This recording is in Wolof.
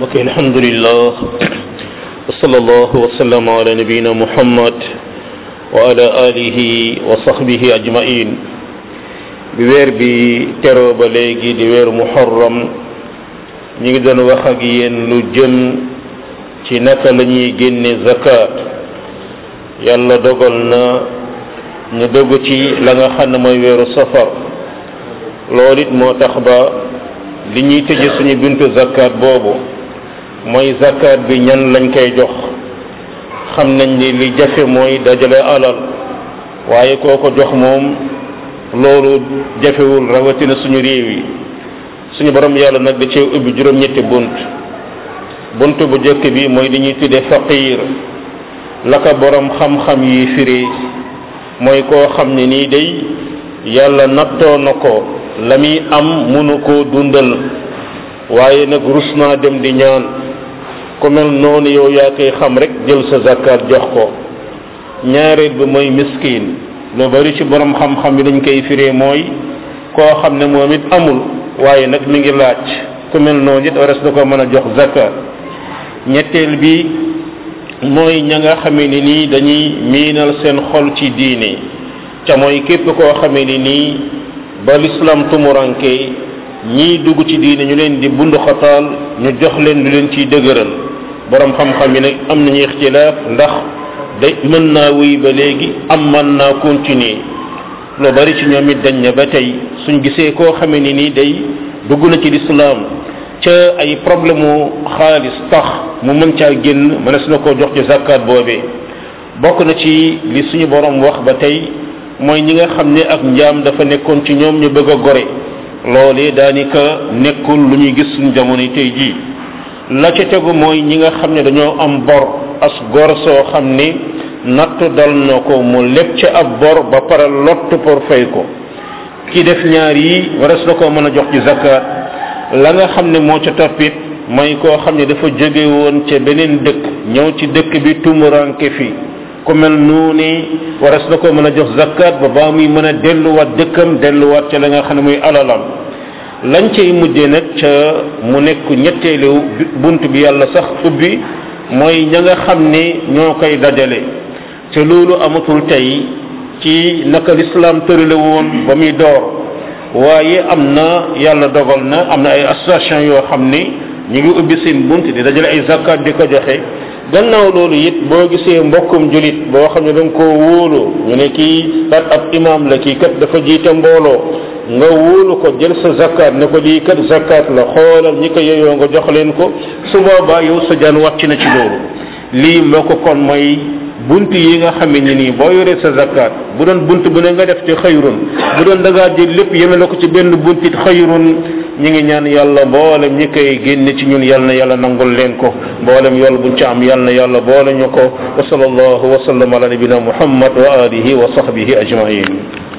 mbokk alhamdulillah wa sallallahu wa sallam ala nabiyina muhammad wa ala alihi wa sahbihi ajmain bi weer bi teroo ba léegi di weeru muharram ñu ngi doon wax ak yéen lu jëm ci naka la ñuy génne zakat yàlla dogal na ñu dogg ci la nga xam ne mooy weeru safar loolu it moo tax ba li ñuy tëje suñu buntu zakat boobu mooy zakat bi ñan lañ koy jox xam nañ ni li jafe mooy dajale alal waaye koo ko jox moom loolu jafewul rawatina suñu réew yi suñu borom yàlla nag da cee ubbi juróom-ñetti bunt bunt bu jëkk bi mooy li ñuy tuddee faqir la ko borom xam-xam yi firi mooy koo xam ne nii day yàlla nattoo na ko la muy am munu koo dundal waaye nag rus naa dem di ñaan ku mel noonu yow yaa koy xam rek jël sa zakat jox ko ñaareel bi mooy miskin lu bari ci borom xam-xam yi dañ koy firee mooy koo xam ne moom it amul waaye nag mi ngi laaj ku mel noonu it wares na ko mën a jox zakat ñetteel bi mooy ña nga xamee ni nii dañuy miinal seen xol ci diine ca mooy képp koo xamee ni nii ba l'islam tumuranke ñii dugg ci diine ñu leen di bund xataal ñu jox leen lu leen ciy dëgëral borom xam-xam yi nag am nañu ixtilaaf ndax day mën naa wuy ba léegi am mën naa continuer lu bari ci ñoom it dañ ne ba tey suñ gisee koo xamee ni nii day dugg na ci lislaam ca ay problème mu xaalis tax mu mën caa génn mënees na koo jox ci zakat boobee bokk na ci li suñu borom wax ba tey mooy ñi nga xam ne ak njaam dafa nekkoon ci ñoom ñu bëgg a gore loolee daanaka nekkul lu ñuy gis suñu jamono tey jii la ca tegu mooy ñi nga xam ne dañoo am bor as gor soo xam ni nattu dal na ko mu lépp ca ab bor ba pare lott pour fay ko ki def ñaar yi waras na koo mën a jox ci zakat la nga xam ne moo ca toppit mooy koo xam ne dafa jóge woon ca beneen dëkk ñëw ci dëkk bi tumuranke fi ku mel noonu waras na ko mën a jox zakat ba baa muy mën a delluwaat dëkkam delluwaat ca la nga xam ne muy alalam lañ cay mujjee nag ca mu nekk ñetteelu bunt bi yàlla sax ubbi mooy ña nga xam ne ñoo koy dajale ca loolu amatul tey ci naka lislaam tërale woon ba muy door waaye am na yàlla dogal na am na ay association yoo xam ni ñu ngi ubbi seen bunt di dajale ay zakat di ko joxe gannaaw loolu it boo gisee mbokkum julit boo xam ne da nga koo wóolu ñu ne kii kat ab imam la kii kat dafa jiite mbooloo nga wóolu ko jël sa zakat ne ko lii kat zakat la xoolal ñi ko yeyoo nga jox leen ko su boobaa yow sa jaan wàcc na ci loolu lii moo ko kon mooy bunt yi nga xam ne nii boo yoree sa zakat bu doon bunt bu ne nga def ci xëyrun bu doon da ngaa jël lépp yemele ko ci benn bunt it xëyrun ñi ngi ñaan yàlla mboolem ñi koy génne ci ñun yal na yàlla nangul leen ko mboolem yool buñ ci am yal na yàlla boole ñu ko wa sallallahu wa sallam ala nabina muhammad wa alihi wa sahbihi ajmain